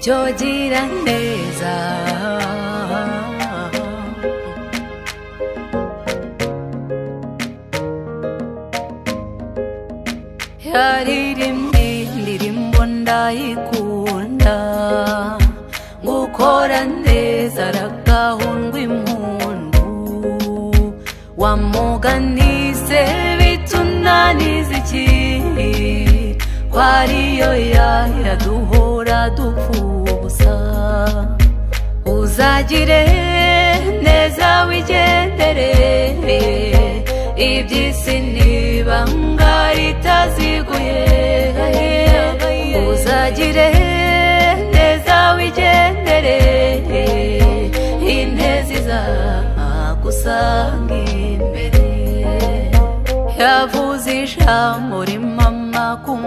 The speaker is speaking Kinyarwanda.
Georgina neza yaririm ndirimbo ndayikunda gukora neza ragahundwa impundu wamuganise bitunaniza iki kwariyo yaya duhora dupfubusa uzagire neza wigendere iby'isi nibanga ritaziguye uzagire neza wigendere intezi zagusanga imbere yavuze ijambo rimama ku